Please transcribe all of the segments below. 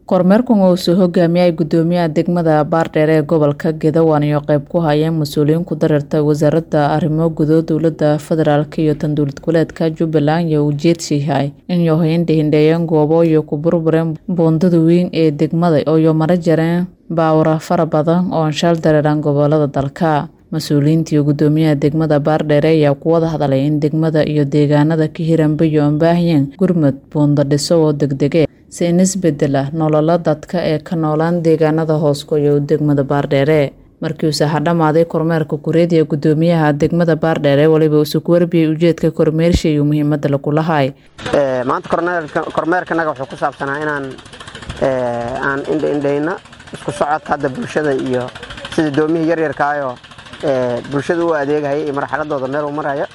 kormeerkan uu soo hogaamiyay gudoomiyaha degmada baardheer ee gobolka Gedawan iyo qayb ku hayeen mas-uuliyiin ku dareerta wasaaradda arrimo gudood dowladda federaalk iyo tan dowlad goboleedka Jubbaland iyo ujeedsiyahay in yohayn hindheeyeen goobo iyo ku burbureen buundada weyn ee degmada oo mara jareen baawara fara badan oo anshaal dareeran gobolada dalka mas-uuliyiinta iyo gudoomiyaha degmada baardheere ayaa ku wada hadlay in degmada iyo deegaanada ka hiranbayo aan baahiyeen gurmud buundo dhiso oo degdege si in isbedel ah nolola dadka ee ka noolaan deegaanada hoosgoyo degmada baardheere markii uu saxa dhammaaday kormeerka kureediya gudoomiyaha degmada baardheere waliba uu ku warbiyey ujeedka kormeersha iyo muhiimada lagu lahay maanta kormeerkanaga wuxuu ku saabsanaa inaan aan indhaindhayno isku socodka hadda bulshada iyo sida doomihii yaryarkaayoo bulshada u adeegahaya iyo marxaladooda meel uu maraya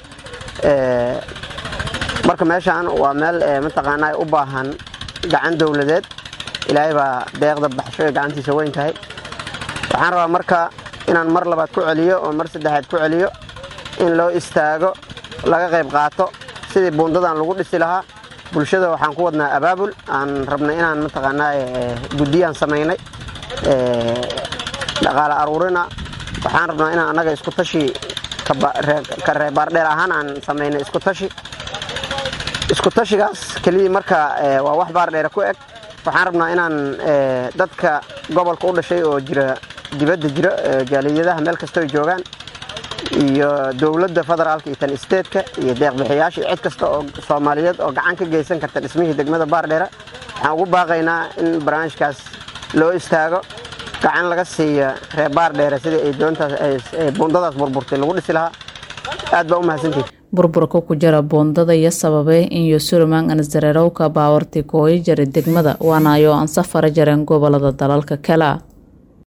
marka meeshaan waa meel mataqaanaa u baahan gacan dowladeed ilaahay baa deeqda baxsho ee gacantiisa weyn tahay waxaan rabaa marka inaan mar labaad ku celiyo oo mar saddexaad ku celiyo in loo istaago laga qayb qaato sidii buundadan lagu dhisi lahaa bulshada waxaan ku wadnaa abaabul aan rabnay inaan mataqaanaa guddiyaan samaynay dhaqaale aruurina waxaan rabnaa inaan annaga isku tashi ka reebaardheer ahaan aan samaynay isku tashi isku tashigaas keliya marka waa wax baardheere ku eg waxaan rabnaa inaan dadka gobolka u dhashay oo jira dibadda jira jaaliyadaha meel kastoo joogaan iyo dowladda federaalka iyo tan isteedka iyo deeqbixiyaasha iyo cid kasta oo soomaaliyeed oo gacan ka geysan karta dhismihii degmada baardheere waxaan ugu baaqaynaa in barnaamijkaas loo istaago gacan laga siiya reer baardheere sidii ay doontaas buundadaas burburtay lagu dhisi lahaa aad baa u mahadsantihi burburka ku jira buundada iyo sababay in yosuruman ansdarerowka baawarti kooyi jaray degmada waana ayoo aan safara jareen gobolada dalalka kale